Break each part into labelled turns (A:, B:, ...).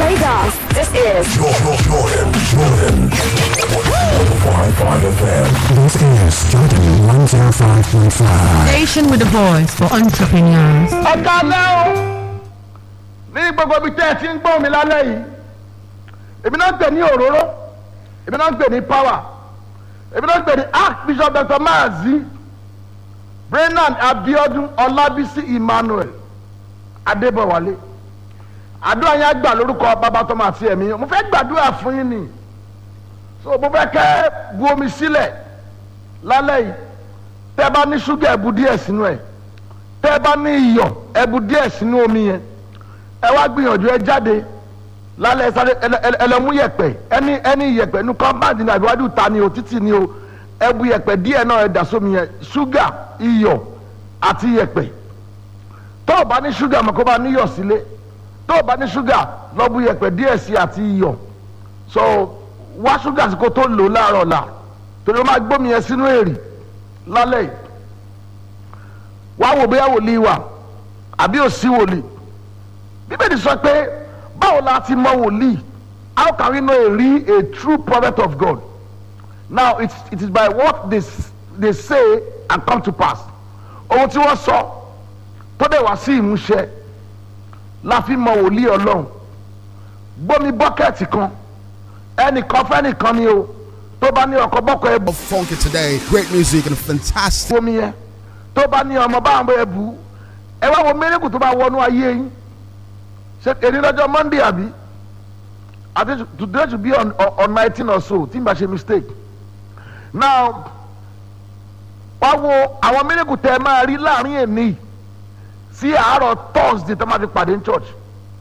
A: Lagos, this is
B: Jordan, Jordan, Jordan. 105.5 FM.
C: This is Jordan 105.5.
D: Station with a voice for entrepreneurs.
E: ọ̀gá lẹ́ o ní gbogbo ibi tẹ́ ẹ ti ń gbọ́ mi lálẹ́ yìí èmi náà ń pè ní òróró èmi náà ń pè ní power èmi náà ń pè ní archbishop dr maazi brennan abiodun ọlábísí emmanuel adébọwálé àdúrà yẹn á gbà lórúkọ bàbá tọmọ àti ẹ̀mí mo fẹ́ gbàdúrà fún yín ni so mo fẹ́ kẹ́ bu omi sílẹ̀ lálẹ́ yìí tẹ́ bá ní ṣúgà ẹ bu díẹ̀ sínú ẹ̀ tẹ́ bá ní iyọ̀ ẹ bu díẹ̀ sínú omi yẹn ẹ wá gbìyànjú ẹ jáde lálẹ́ ẹ sáré ẹlẹ- ẹlẹ- ẹlẹ́mú yẹ̀pẹ̀ ẹni ẹni yẹ̀pẹ̀ ní kọ́mbáàdì ní àbíwájú ta ni o títì ni o ẹ bu yẹ̀pẹ̀ díẹ̀ náà ẹ dà sómi yẹn ṣúgà iyọ̀ àti yẹ̀pẹ̀ tó o bá ní ṣúgà mọ̀ kó bá níyọ̀ sílé tó o bá ní ṣúgà lọ bu yẹ̀pẹ̀ díẹ̀ sí àti iyọ̀ so wá ṣúgà sí kó tó lò ó láàárọ̀ la torí o máa gbómi yẹn sínú èrì lálẹ́ yìí wá wò bóyá wòlíì wà àbí òsì wòlíì bíbélì sọ pé báwo la ti mọ wòlíì how can we know a real a true prophet of God now it, it is by what they, s- they say and come to pass ohun tí wọ́n sọ tó dẹ̀ wá sí ìmúṣẹ la fi mọ wòlíì ọlọ́run gbómi bọ́kẹ́ẹ̀tì kan ẹnìkan fẹ́nìkan ni o tó bá ní ọkọ̀ bọ́kọ̀ ẹ̀ bọ̀
F: Funky today, great music and fantastic.
E: omi yẹn tó bá ní ọmọ báwọn bẹ bù ú ẹ wá wo mérekù tó bá wọnú ayé yín ṣe èdè lọ́jọ́ monday àbí àti today to be on on- on nineteen or so tí n bá ṣe mistake now wá wo àwọn mérekù tẹ ẹ máa rí láàrin èmi sí àárọ̀ thursday tó máa fi pàdé ní church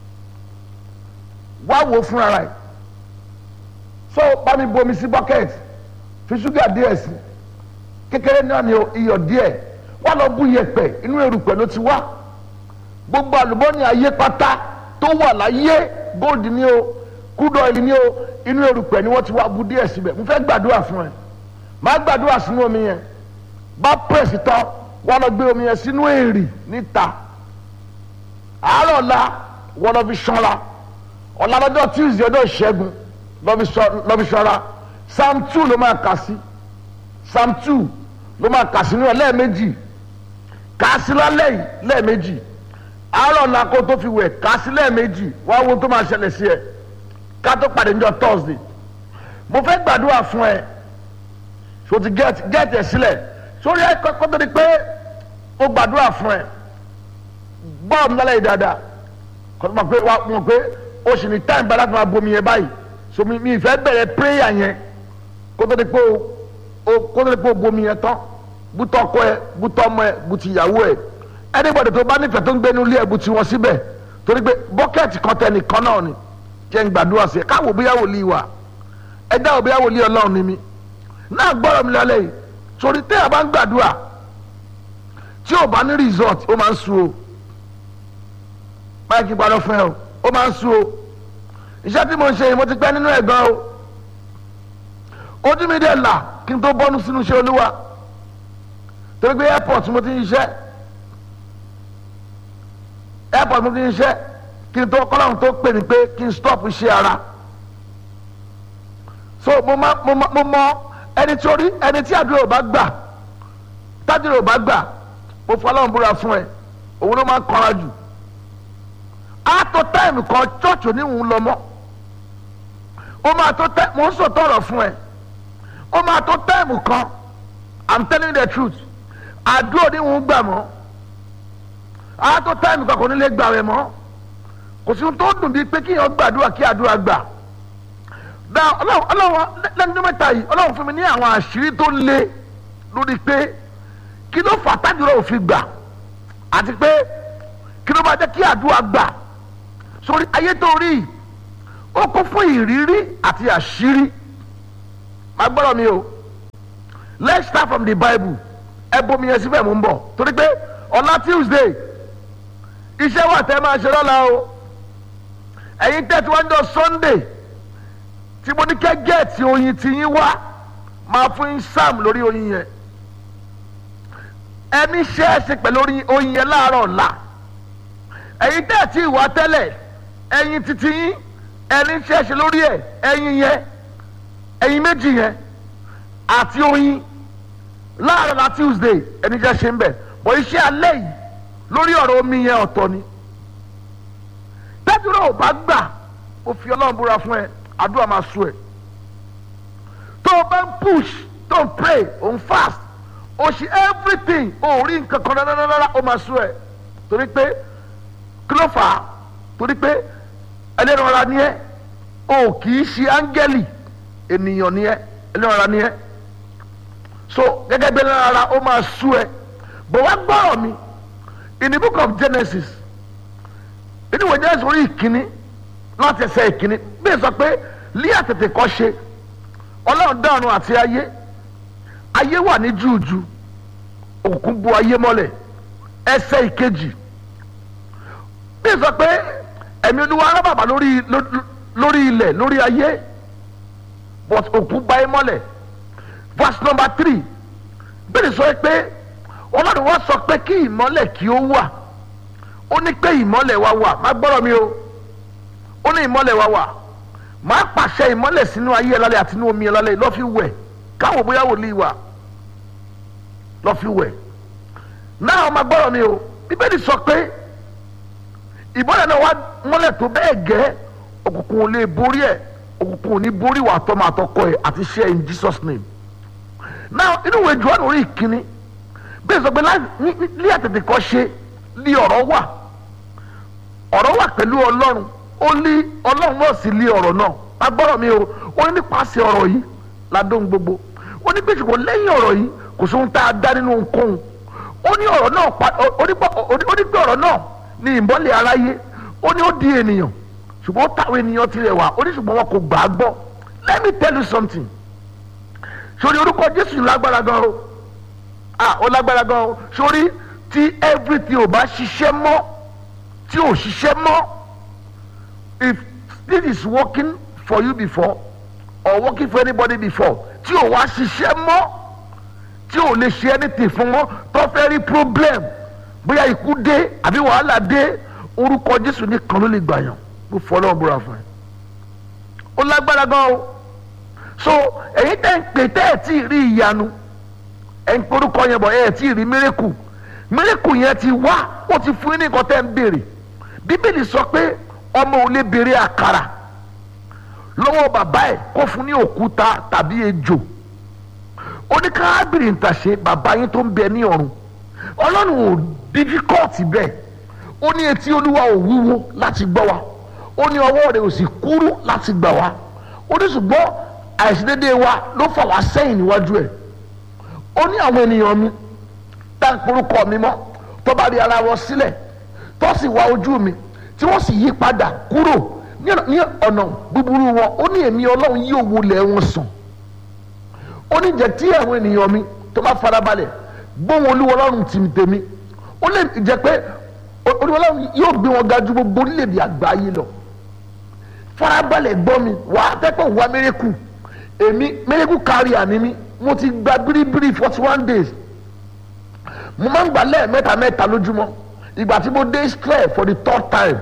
E: wá wo fúnra rẹ̀ so bá mi bomi sí bucket fi ṣúgà díẹ̀ sí kékeré náà ni o, iyọ̀ díẹ̀ wà lọ bú yẹ̀pẹ̀ inú erùpẹ̀ ló ti wá gbogbo àlùbọ́nì ayé pátá tó wà láyé gold ni o crude oil ni o inú erùpẹ̀ ni wọ́n ti wá bú díẹ̀ síbẹ̀ mo fẹ́ gbàdúrà fún ẹ má gbàdúrà sínú omi yẹn bá pèsè tán wọ́n lọ gbé omi yẹn sínú èrì níta àárọ̀ la wọ́n lọ fi ṣanra ọ̀la lọ́jọ́ tuesday ọjọ́ ìṣẹ́gun lọ́ fi ṣọ- lọ́ fi ṣanra psalm two ló máa kà sí psalm two ló máa kà sínú ẹ lẹ́ẹ̀mejì kà á sí lálẹ́ yìí lẹ́ẹ̀mejì àárọ̀ la kó tó fi wẹ̀ kà á sí lẹ́ẹ̀mejì wá wo tó máa ṣẹlẹ̀ sí ẹ ká tó pàdé níjọ́ thursday mo fẹ́ gbàdúrà fún ẹ so ti get get ẹ sílẹ̀ sórí ẹ kọ́ tó di pé mo gbàdúrà fún ẹ gbọ́ mi lálẹ́ yìí dáadáa kọ́ tó mọ̀ pé wà mọ̀ pé o sì ní time bá láti máa bomi yẹn báyìí so mi mi ìfẹ́ bẹ̀rẹ̀ prayer yẹn kó tó di pé o o kó tó di pé o bomi yẹn tán bútọ ọkọ ẹ bútọ ọmọ ẹ bùtì ìyàwó ẹ anybody tó bá nífẹ̀ẹ́ tó ń gbé nílé ẹ bùtì wọn síbẹ̀ torí pé bọ́kẹ́ẹ̀tì kan tẹ nìkan náà ni jẹ́ ń gbàdúrà sí ẹ káwọ́ bóyá wòlíì wà ẹ dáwọ́ bóyá wòlíì ọlọ́run ni mí náà gbọ́dọ̀ mi lálẹ́ yìí torí tẹ́ ẹ bá ń gbàdúrà tí ò bá ní result ó máa ń sú o máìkì gbàdọ̀ fún ẹ o ó máa ń sú o iṣẹ́ tí mo ń ṣe yìí mo ti pẹ́ nínú ẹ̀gbọ́n o ojú mi dẹ̀ là kí n tó bọ́nu sínú iṣẹ́ olúwa torí pé airport mo ti ń ṣiṣẹ́ airport mo ti ń ṣiṣẹ́ kí n tó kọ́láhùn tó pè mí pé kí n stop iṣẹ́ ara so mo ma mo ma mo mọ ẹni tí orí ẹni tí àdúrà ò bá gbà tádìrà ò bá gbà mo fọlọ́run búra fún ẹ òun ló máa ń kọ́ra jù á tó táìmù kan church oníhùn lọ mọ́ ó máa tó tẹ́ mo ń sòtọ́ ọ̀rọ̀ fún ẹ ó máa tó táìmù kan i'm telling you the truth àdúrà oníhùn gbà mọ́ á tó táìmù kan kò ní lè gbà rẹ̀ mọ́ kò sí ohun tó dùn bíi pé kíyàn gbàdúrà kí àdúrà gbà dá ọlọ́run ọlọ́run lẹ́nu mẹ́ta yìí ọlọ́run fún mi ní àwọn àṣírí tó le lórí pé kí ló fà tádùrà òfin gbà àti pé kí ló máa jẹ́ kí àdúrà gbà sórí ayé tó rí yìí ó kún fún ìrírí àti àṣírí má gbọ́dọ̀ mi o let's start from the bible ẹ bomi yẹn síbẹ̀ mú ń bọ̀ torí pé ọ̀la tuesday iṣẹ́ wà tẹ́ máa ṣe lọ́la o ẹ̀yin tẹ́tí wọ́n jọ sunday tí mo ní kẹ́ gẹ̀ẹ́tì oyin tí yín wá máa fún yín sam lórí oyin yẹn ẹni ṣe é ṣe pẹ̀lú oyin- oyin yẹn láàárọ̀ ọ̀la ẹ̀yin tẹ́tí ìwà tẹ́lẹ̀ ẹ̀yin títí yín ẹni tí ẹ ṣe lórí ẹ ẹyin yẹn ẹyin méjì yẹn àti oyin láàárọ̀ la tuesday ẹni tí ẹ ṣe ń bẹ̀ bọ̀ iṣẹ́ alẹ́ yìí lórí ọ̀rọ̀ omi yẹn ọ̀tọ̀ ni tẹ́tùrọ̀ ò bá gbà ó fi ọlọ́run búra fún ẹ àdúrà máa sú ẹ tó o bá ń push tó ń pray ò ń fast o ṣe everything o ò rí nǹkan kan rárá ó máa sú ẹ torí pé kí ló fà á torí pé ẹlẹ́nu ara ni ẹ o kì í ṣe áńgẹ́lì ènìyàn ni ẹ ẹlẹ́nu ara ni ẹ so gẹ́gẹ́ bí ẹlẹ́nu ara ó máa sú ẹ bọ̀ wá gbọ́rọ̀ mi in the book of Genesis inú ìwé Genesis orí ìkíní láti ẹsẹ̀ ìkíní bí sọ pé lí àtètè kọ́ ṣe ọlọ́run dá ọ̀run àti ayé ayé wà ní júùjú òkùnkùn bu ayé mọ́lẹ̀ ẹsẹ̀ ìkejì bí sọ pé ẹ̀mí olúwa arábàbà lórí lórí ilẹ̀ lórí ayé but òkùnkùn bu ayé mọ́lẹ̀ verse number three bí sọ pé ọlọ́run wá sọ pé kí ìmọ́lẹ̀ kí ó wà ó ní pé ìmọ́lẹ̀ wa wà má gbọ́rọ̀ mi o ó ní ìmọ́lẹ̀ wa wà máa pàṣẹ ìmọ́lẹ̀ sínú ayé ẹ̀ lálẹ́ àti inú omi ẹ̀ lálẹ́ lọ́ fi wẹ̀ káwọn bóyá wòlíì wà lọ́ fi wẹ̀ náà ọmọ gbọ́rọ̀ mi o bíbélì sọ pé ìmọ́lẹ̀ náà wá mọ́lẹ̀ tó bẹ́ẹ̀ gẹ́ òkùnkùn ò lè borí ẹ̀ òkùnkùn ò ní borí wà tọ́mọ àtọkọ ẹ̀ àti ṣe in Jesus name náà inú ìwé Jòhánù orí ìkíní bẹ́ẹ̀ sọ pé ní àtètè kọ́ ṣe ní ọ̀rọ̀ wà ọ̀rọ̀ wà pẹ̀lú ọlọ́run ó ní ọlọ́run náà sì lé ọ̀rọ̀ náà agbọ́rọ̀ mi o ó ní nípasẹ̀ ọ̀rọ̀ yìí ládùn gbogbo ó ní pèsè kò lẹ́yìn ọ̀rọ̀ yìí kò sóhun tá a dá nínú ohunkóhun ó ní ọ̀rọ̀ náà ó ní pé ọ̀rọ̀ náà ní ìmọ́lẹ̀ aráyé ó ní ó di ènìyàn ṣùgbọ́n ó táwọn ènìyàn tirẹ̀ wá ó ní ṣùgbọ́n wọn kò gbà á gbọ́ let me tell you something sórí orúkọ Jésù lágbára gan o ah ó lágbára gan o sórí tí everything ò bá ṣiṣẹ́ mọ́ tí ò ṣiṣẹ́ mọ́ if this is working for you before or working for anybody before tí ò wá ṣiṣẹ́ mọ́ tí ò lè ṣe anything fún wọn tó fẹ́ rí problem bóyá ikú dé àbí wàhálà dé orúkọ Jésù nìkan ló lè gbàyàn mo fọ́ lọ́wọ́ búra fún ẹ ó lágbára gan o so èyí tẹ́ ń pè tẹ́ ẹ̀ tí ì rí ìyanu ẹ̀ ń porúkọ yẹn bọ̀ ẹ̀ tí ì rí mírèkù mírèkù yẹn ti wá ó ti fún yín ní nǹkan tẹ́ ń béèrè bíbélì sọ pé ọmọ ò lè béèrè àkàrà lọ́wọ́ bàbá ẹ̀ kó fún ní òkúta tàbí ejò ó ní káábìrì ntàṣe bàbá yín tó ń bẹ ní ọ̀run ọlọ́run ò dífíkọ́ọ̀tì bẹ́ẹ̀ ó ní etí olúwa ò wúwo láti gbọ́ wa ó ní ọwọ́ rẹ̀ ò sì kúrú láti gbà wá ó ní ṣùgbọ́n àìṣedéédéé wa ló fà wá sẹ́yìn níwájú ẹ̀ ó ní àwọn ènìyàn mi tá n porúkọ mi mọ́ tó bá rí ara wọn sílẹ̀ tó sì wá ojú mi tí wọ́n sì yí padà kúrò ní ọ̀nà búburú wọn ó ní èmi ọlọ́run yóò wọlé wọn sàn ó ní jẹ́ tí àwọn ènìyàn mi tó bá farabalẹ̀ gbóhùn olúwa ọlọ́run tìmítẹ́mi ó lè jẹ́ pé olúwa ọlọ́run yóò gbé wọn ga ju gbogbo orílẹ̀-èdè àgbáyé lọ farabalẹ̀ gbọ́ mi wà á tẹ́pọ̀ wá mérekù èmi mérekù kárí àní mi mo ti gba biribiri forty one days mo máa ń gbà lẹ́ẹ̀mẹ́ta mẹ́ta lójúmọ́ ìgbà tí mo dé Israel for the third time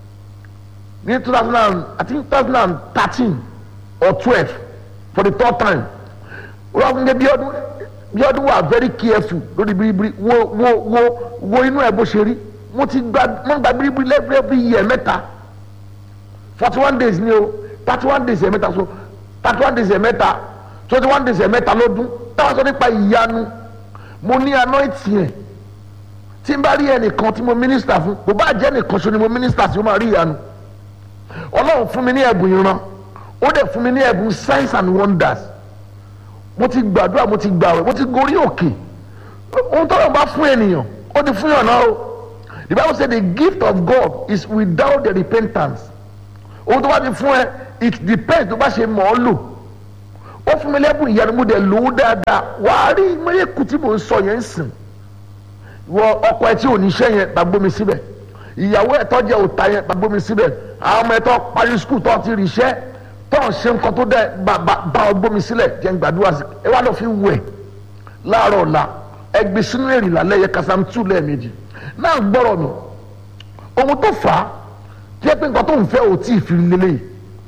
E: ní two thousand and I think two thousand and thirteen or twelve for the third time wọ́n fún mi bí ọdún bí ọdún wà very careful lórí biribiri wo wo wo wo inú ẹ̀ bó ṣe rí mo ti gba mo gba biribiri every every year mẹ́ta forty one days ni o thirty one days ẹ̀ mẹ́ta so thirty one days ẹ̀ mẹ́ta twenty one days ẹ̀ mẹ́ta lọ́dún táwọn sọ nípa ìyanu mo ní anointing ẹ̀ tí n bá rí ẹnìkan tí mo minister fún kò bá jẹ́ ẹnìkan ṣo ni mo minister sí o máa rí ìyanu ọlọ́run fún mi ní ẹ̀bùn ìran ó dẹ̀ fún mi ní ẹ̀bùn signs and wonders mo ti gbàdúrà mo ti gbàwẹ̀ mo ti gorí òkè ohun tó lọ́n bá fún ènìyàn ó ti fún yàn náà o the bible say the gift of God is without the repentance ohun tó bá ti fún ẹ it depends tó bá ṣe mọ̀ ọ́ lò ó fún mi lẹ́bùn ìyanu mo dẹ̀ lò ó dáadáa wàá rí mẹ́lẹ́kù tí mò ń sọ yẹn ń sìn wọ ọkọ ẹ tí ò ní iṣẹ́ yẹn bá gbómi síbẹ̀ ìyàwó ẹ̀ tọ́jú ẹ̀ ò ta yẹn bá gbómi síbẹ̀ àwọn ọmọ ẹ̀ tó parí skul tó ti rí iṣẹ́ tó ń ṣe nǹkan tó dẹ̀ bá bá ọ gbómi sílẹ̀ jẹ́ ń gbàdúrà sí ẹ wá lọ fi wẹ̀ láàárọ̀ ọ̀la ẹ gbé sínú èrìlá lẹ́yẹ kasam tù lẹ́ẹ̀mejì náà gbọ́rọ̀ mi ohun tó fà á jẹ́ pé nǹkan tó ń fẹ́ ò tí ì fi lélẹ̀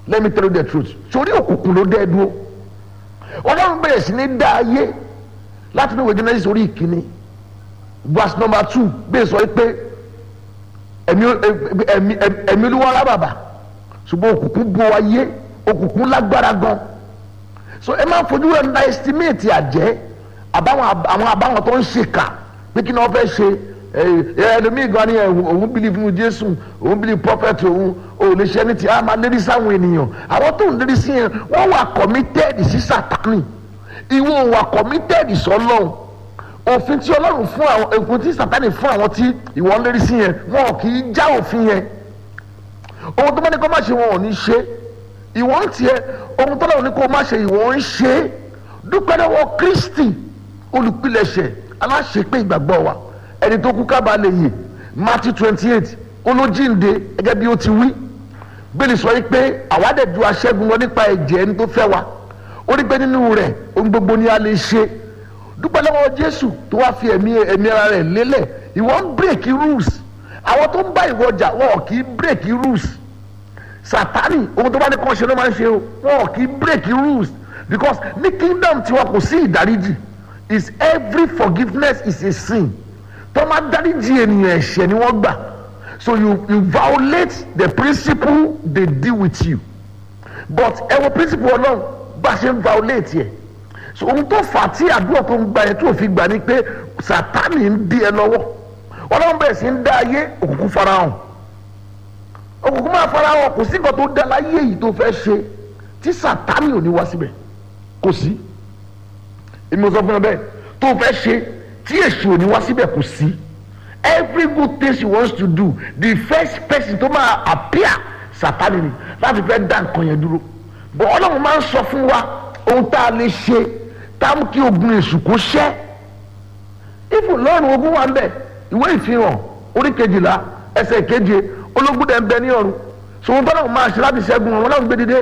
E: let me tell you the truth sórí òkùnkùn ló dẹ́ dúró ọlọ́run bẹ̀rẹ̀ sí ní dá ayé láti ní ìwé genesis orí ìkíní verse number two bẹ́ẹ̀ sọ pé ẹ̀mí ẹ̀mí ẹ̀mí olúwa lábàbà ṣùgbọ́n òkùnkùn bo ayé òkùnkùn lágbára gan so ẹ máa fojú ẹ̀ ńlá estimate àjẹ́ àbáwọn àwọn àbáwọn tó ń ṣèkà pé kí ni wọ́n fẹ́ ṣe ẹlòmíì gan ni òun believe nínú jésù òun believe prophet òun ò lè ṣe ẹni tí a máa lérí sáwọn ènìyàn àwọn tó ń lérí sí yẹn wọ́n wà committed sí sátánì ìwọ wà committed sọ́lọ́run òfin tí ọlọ́run fún àwọn òfin tí sátánì fún àwọn tí ìwọ ń lérí sí yẹn wọn kì í já òfin yẹn ohun tó bá ní kó má ṣe wọn ò ní ṣe ìwọ ń tiẹ̀ ohun tó lọ́run ní kó má ṣe ìwọ ń ṣe dúpẹ́ lọ́wọ́ kristi olùpilẹ̀ṣẹ̀ aláṣepé ìgbàgbọ́ wa ẹni tó kú kábà lè yè matthew twenty eight olójínde gẹ́gẹ́ bí ó ti wí bẹ́ẹ̀ sọ yìí pé àwa dẹ̀ ju aṣẹ́gun lọ nípa ẹ̀jẹ̀ ẹni tó fẹ́ wa ó rí pé nínú rẹ̀ ohun gbogbo ni a lè ṣe dúpẹ́ lọ́wọ́ jésù tó wá fi ẹ̀mí ẹ̀mí ara rẹ̀ lélẹ̀ ìwọ ń bírèkì rules àwọn tó ń bá ìwọ jà wọn kì í bírèkì rules sátánì ohun tó bá ní kàn ṣe ló máa ń ṣe o wọn kì í bírèkì rules because ní kingdom tiwa kò sí ìdáríjì is every forgiveness is a sin tó máa dáríjì ènìyàn ẹ̀ṣẹ̀ ni wọ́n gbà so you you violate the principle they deal with you but ẹ wo principle ọlọ́run bá ṣe ń violate yẹ so ohun tó fà á tí àdúrà tó ń gba yẹn tó fi gbà ni pé sátánì ń dí ẹ lọ́wọ́ ọlọ́run bẹ̀rẹ̀ sí ń dá ayé òkùnkùn farahàn òkùnkùn máa farahàn kò sí nǹkan tó dá láyé yìí tó fẹ́ ṣe tí sátánì ò ní wá síbẹ̀ kò sí èmi ò sọ fún ẹ bẹ́ẹ̀ tó fẹ́ ṣe tí èṣù ò ní wá síbẹ̀ kò sí every good thing she wants to do the first person tó máa appear sátánì ni láti fẹ́ dá nǹkan yẹn dúró bọ̀ ọlọ́run máa ń sọ fún wa ohun tá a lè ṣe tá a mú kí ogun èṣù kó ṣẹ́ ifo lọ́run ogun wa ń bẹ̀ ìwé ìfihàn orí kejìlá ẹsẹ̀ keje ológun dẹ̀ ń bẹ ní ọ̀run sòwò tó náà máa ṣe láti ṣẹ́gun ọ̀run náà ń gbé dìde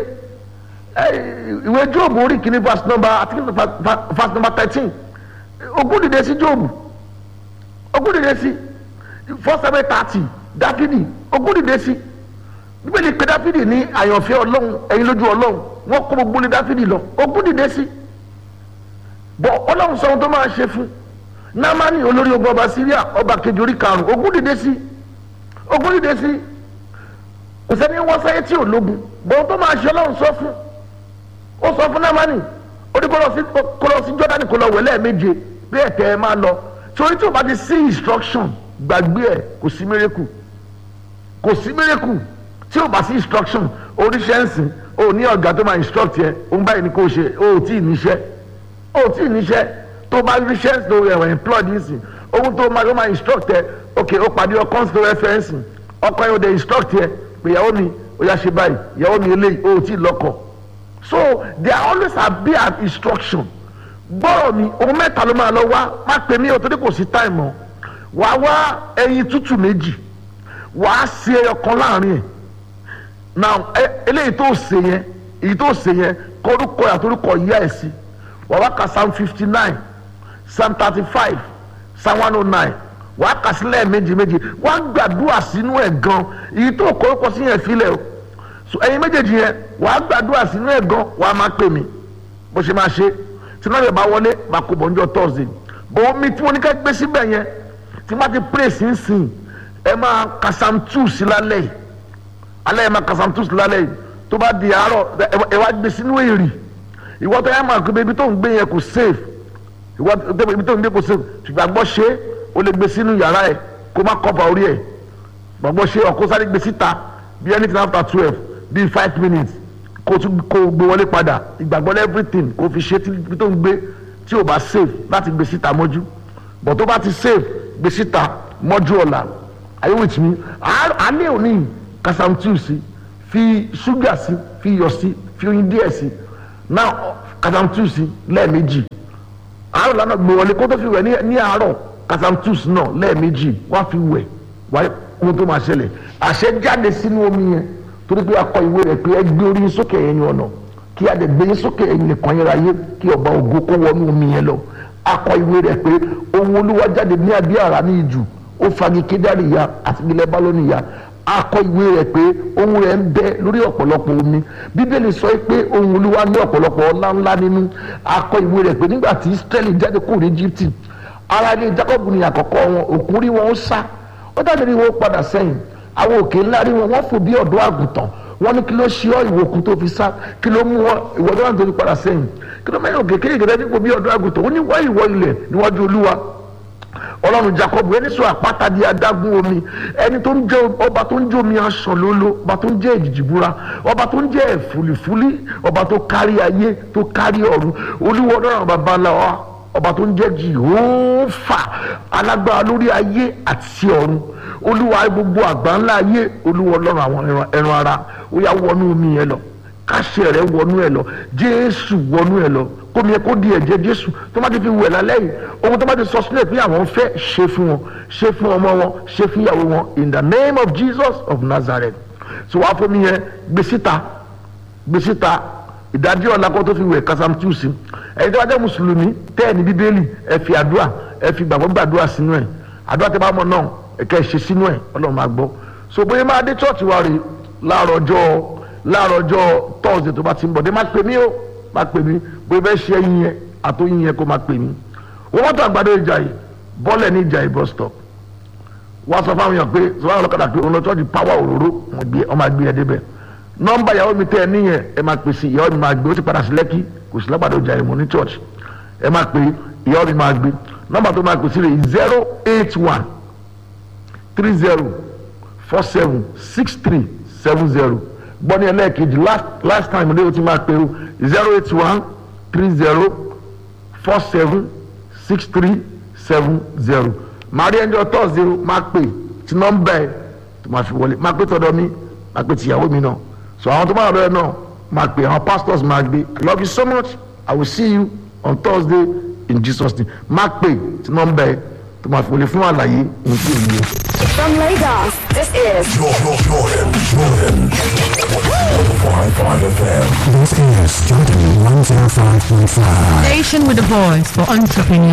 E: ìwé jóòbù orí kìíní verse number àti verse number thirteen ogun dìde sí jóòbù ogun dìde sí four seven thirty dáfídì ogun dìde sí bíbélì pé dáfídì ní àyànfẹ́ ọlọ́run ẹ̀yin lójú ọlọ́run wọ́n kó gbogbo ní dáfídì lọ ogun dìde sí bọ̀ ọlọ́run sọ ohun tó máa ṣe fún námánì olórí ogun ọba síríà ọba kejì orí karùn-ún ogun dìde sí ogun dìde sí kò sẹ́ni wọ́n sáyé tí ò lógun bọ̀ ohun tó máa ṣe ọlọ́run sọ fún ó sọ fún námánì ó ní kó lọ sí jọ́dánì kó lọ wẹ̀ lẹ́ẹ̀méje bí ẹ̀tẹ̀ ẹ máa lọ torí tí o bá ti sí instruction gbàgbé ẹ̀ kò sí miracle kò sí miracle tí o bá sí instruction oníṣẹ́ ń sìn o ní ọ̀gá tó máa instruct yẹ òun báyìí ni kò ṣe o ò tí ì níṣẹ́ o ò tí ì níṣẹ́ tó bá ríṣẹ́ tó ẹ̀wọ̀n employed yìí sìn ohun tó máa tó máa instruct yẹ ok o pàdé ọkọ tó rẹ fẹ́ ń sìn ọkọ yẹn o dẹ̀ instruct yẹ pé ìyàwó mi ó yá ṣe báyìí ìyàwó mi eléyìí o ò tí ì lọ́kọ so there always have been an instruction gbọ́rọ̀ mi ohun mẹ́ta ló máa lọ wá má pè mí o torí kò sí time mọ́ wàá wá ẹyin tútù méjì wàá ṣe ẹyọ kan láàrin ẹ̀ now eléyìí tó ṣe yẹn èyí tó ṣe yẹn kórúkọ àtòrúkọ yíyá ẹ̀ sí wàá wá ka psalm fifty nine psalm thirty five psalm one oh nine wàá kà sílẹ̀ méjì méjì wàá gbàdúrà sínú ẹ̀ gan èyí tó kórúkọ sí yẹn filẹ̀ o so ẹyin méjèèjì yẹn wàá gbàdúrà sínú ẹ̀ gan wàá máa pè mí bó ṣe máa ṣe tí náà yẹ bá wọlé máa kó bọ̀ níjọ́ thursday bọ̀ omi tí mo ní ká gbé síbẹ̀ yẹn tí má ti pray sínsìn ẹ máa kasam two sí lálẹ́ yìí alẹ́ yẹn máa kasam two sí lálẹ́ yìí tó bá di àárọ̀ ẹ wá gbé sínú èrì ìwọ tó yẹ máa gbé ibi tó ń gbé yẹn kò safe ìwọ tó ibi tó ń gbé kò safe ṣùgbọ́n àgbọ̀ ṣe o lè gbé sínú yàrá ẹ kó má cover orí ẹ gbàgbọ́ ṣe ọkọ sáré gbé síta bí anything after twelve bí five minutes kó tún kó gbé wọlé padà ìgbàgbọ́ everything kó fi ṣe tí tó ń gbé tí ò bá safe láti gbé síta mọ́jú but tó bá ti safe gbé síta mọ́jú ọ̀la are you with me alẹ́ òní kasamtiu sí fi ṣúgà sí fi iyọ̀ sí fi oyin díẹ̀ sí now kasamtiu sí lẹ́ẹ̀mejì àárọ̀ lánàá gbé wọlé kó tó fi wẹ̀ ní àárọ̀ kasamtiu sí náà lẹ́ẹ̀mejì wá fi wẹ̀ wáyé ohun tó máa ṣẹlẹ̀ àṣẹ jáde sínú omi yẹn torí pé akọ ìwé rẹ̀ pé ẹ gbé orí sókè ẹ̀yin ọ̀nà kí a dẹ̀ gbé yín sókè ẹ̀yin nìkan yẹn ráyé kí ọba ògo kó wọnú omi yẹn lọ akọ ìwé rẹ̀ pé ohun olúwa jáde ní abí àrá ní ìjù ó fagi kédárì ya àti ilẹ̀ bálónì ya akọ ìwé rẹ̀ pé ohun rẹ̀ ń bẹ lórí ọ̀pọ̀lọpọ̀ omi bíbélì sọ pé ohun olúwa ní ọ̀pọ̀lọpọ̀ ọlá ńlá nínú akọ ìwé rẹ̀ pé nígbà tí israẹli jáde kúrò ní egypt ara ilé jacob ní àkọ́kọ́ wọn òkun rí wọn ó sá ó dájú rí wọn ó padà sẹ́yìn àwọn òkè ńlá rí wọn wọ́n fò bí ọ̀dọ́ àgùntàn wọ́n ní kí ló ṣe ọ́ ìwòkun tó fi sá kí ló mú wọn ìwọ́dọ́ náà tó fi padà sẹ́yìn kí ló mẹ́rin òkè kéèké nípò bí ọ̀dọ́ àgùntàn ó ní wá ìwọ ilẹ̀ níwájú olúwa ọlọ́run jacob ẹni sọ àpáta di adágún omi ẹni tó ń jẹ́ ọba tó ń jẹ́ omi aṣọ lólo ọba tó ń jẹ́ èjìjìbúra ọba tó ń jẹ́ ẹ̀fúlìfúlì ọba tó kárí ayé tó kárí ọ̀run olúwa ọlọ́run bàbá ńlá wa ọba tó ń jẹ́ jìhófà alágbára lórí ayé àti ọ̀run olúwa gbogbo àgbà ńlá ayé olúwa ọlọ́run àwọn ẹran- ẹran ara ó yá wọnú omi yẹn lọ káṣẹ rẹ wọnú ẹ lọ jésù wọnú ẹ lọ kómi ẹ kó di ẹ̀jẹ̀ jésù tó má ti fi wẹ̀ lálẹ́ yìí ohun tó má ti sọ sílẹ̀ pé àwọn fẹ́ ṣe fún wọn ṣe fún ọmọ wọn ṣe fún ìyàwó wọn in the name of jesus of nazareth so wàá fún mi yẹn gbé síta gbé síta ìdájọ́ ọ̀la kó tó fi wẹ̀ kásámù tí ò sí ẹ̀yin tó bá jẹ́ mùsùlùmí tẹ́ ẹ̀ ní bíbélì ẹ fi àdúrà ẹ fi gbàgbọ́ gbàdúrà sínú ẹ̀ àdúrà tẹ́ bá mọ̀ náà ẹ̀ka ẹ̀ ṣe sínú ẹ̀ ọlọ́run máa gbọ́ so bóyá máa dé chọ́ọ̀chì wa rè láàárọ̀ ọjọ́ láàárọ̀ ọjọ́ tọ́sídẹ̀ tó bá ti ń bọ̀ dé má pè mí o má pè mí bóyá bẹ́ẹ̀ ṣe ẹyin yẹn àtòyin yẹn kó má pè mí wọ́n mọ́tò àgbàdo ìjà yìí bọ́ọ̀lẹ̀ ní ìjà yìí bus stop wọ́n sọ fáwọn èèyàn pé sọ fáwọn ọlọ́kadà pé òun lọ chọ́ọ̀chì power òróró wọn gbé ọmọ àgbé ẹ débẹ̀ nọ́mbà ìyàwó mi tẹ́ ẹ níyẹn ẹ máa pè sí ìyàwó mi máa gbé ó sì padà sí lẹ́kí kò sí lágbàdo ìjà yìí mo ní church ẹ máa pè ìyàwó mi máa gbé nọ́mbà tó máa pè sí rẹ̀ zero eight one three zero four seven six three seven zero gbọ́ ní ẹlẹ́ẹ̀kejì last last time ní o ti máa pèrò zero eight one three zero four seven six three seven zero màá rí ẹni ọtọ́ zero máa pè tí nọ́mbà ẹ̀ tó máa fi wọlé máa pè tọ́dọ̀ mi máa pè tìyàwó mi náà so àwọn tó máa lọ ẹ náà máa pè àwọn pastors máa gbé I love you so much I will see you on Thursday in Jesus name máa pè tí nọ́mbà ẹ̀ tó máa fi wọlé fún àlàyé ohun tí ò ní yẹ.
A: From Lagos, this is
B: Jordan, Jordan, Jordan. 105.5 FM.
C: This is Jordan 105.5.
D: Station with a voice for entrepreneurs.